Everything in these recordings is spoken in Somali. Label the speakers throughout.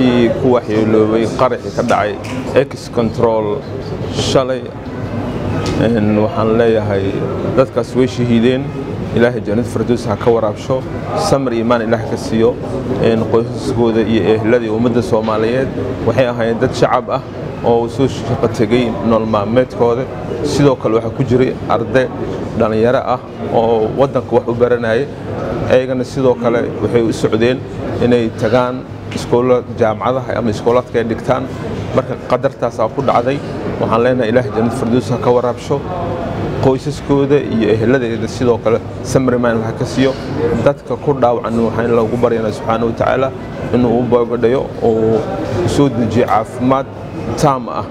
Speaker 1: dadkii ku waxyeeloobay qaraxii ka dhacay ex control shalay waxaan leeyahay dadkaas way shahiideen ilaahay jannad fardoos ha ka waraabsho samar iimaan ilaah ka siiyo qoysaskooda iyo ehladii ummadda soomaaliyeed waxay ahaayeen dad shacab ah oo soo shaqo tegey nool maalmeedkooda sidoo kale waxaa ku jiray arday dhallinyaro ah oo waddanka wax u baranaya ayagana sidoo kale waxay u socdeen inay tagaan iskoola jaamacadaha ama iskoolaadka ay dhigtaan marka qadartaasaa ku dhacday waxaan leenahay ilaah jannad fardoos ha ka waraabsho qoysaskooda iyo eheladeeda sidoo kale samriman ha ka siiyo dadka ku dhaawacan waxaan lagu baryanaa subxaana wa tacaala inuu u boogadhayo oo soo dejiyo caafimaad taam ah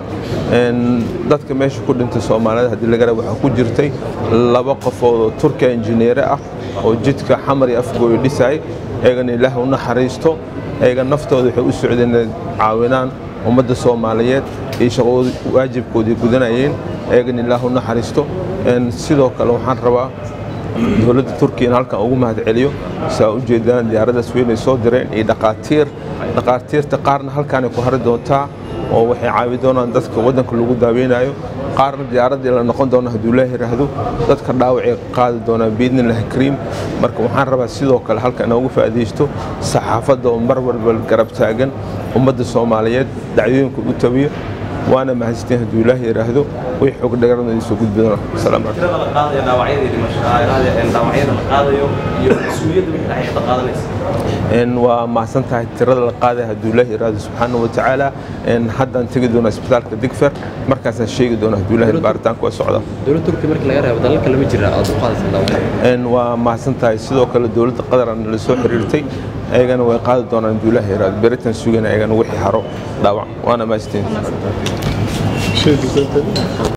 Speaker 1: dadka meesha ku dhintay soomaalida haddii lagara waxaa ku jirtay laba qofood oo turkiya injineere ah oo jidka xamar iyo afgooyo dhisay eegana ilaah u naxariisto eega naftooda waxay u socdeen inay caawinaan ummadda soomaaliyeed iyo shaqooda waajibkoodii gudanayeen eegana ilaah u naxariisto sidoo kale waxaan rabaa dowladda turkiya in halkan ugu mahad celiyo saa u jeedaan diyaaraddaas weynay soo direen iyo dhaqaatiir dhaqaatiirta qaarna halkaanay ku hari doontaa oo waxay caawi doonaan dadka waddanka lagu daaweynayo qaarna diyaaraddii la noqon doona hadduu ilaah yidhaahdo dadka dhaawacay qaadi doonaan biidnillahi kariim marka waxaan rabaa sidoo kale halka inoogu faa'iidaysto saxaafadda oo mar walba garab taagan ummadda soomaaliyeed dacdooyinka u tabiyo waana mahadsantiin hadduu ilaah yidhaahdo way xog dhagarna idiin soo gudbi doona salaam
Speaker 2: tirada la qaadayo dhaawacyada iyo dhaawacyada la qaadayo iyo mas-uuliyadda wixii dhacay ka qaadanaysa
Speaker 1: waa mahadsan tahay tirada la qaaday hadduu ilaah yidhaahdo subxaana wa tacaala haddaan tegi doona isbitaalka digfer markaasaan sheegi doona hadduu ilaah baaritaanka waa socda
Speaker 3: dowladda turkiya markii laga reebo dalalka lama jira aad u qaadaysa dhaawacyada
Speaker 1: waa mahadsan tahay sidoo kale dowladda qatarana la soo xiriirtay ayagana way qaadi doonaan hadduu ilaah yidhaahdo beritan sugan ayagana wixii haro dhaawac waana mahadsantiin